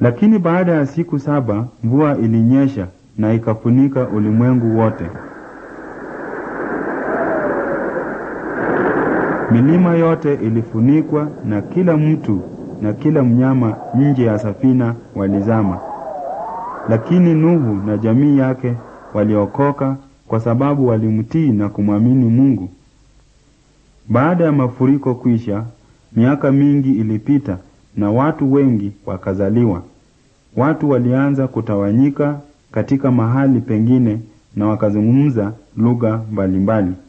Lakini baada ya siku saba mvua ilinyesha na ikafunika ulimwengu wote. Milima yote ilifunikwa na kila mtu na kila mnyama nje ya safina walizama. Lakini Nuhu na jamii yake waliokoka kwa sababu walimtii na kumwamini Mungu. Baada ya mafuriko kwisha, miaka mingi ilipita na watu wengi wakazaliwa. Watu walianza kutawanyika katika mahali pengine na wakazungumza lugha mbalimbali.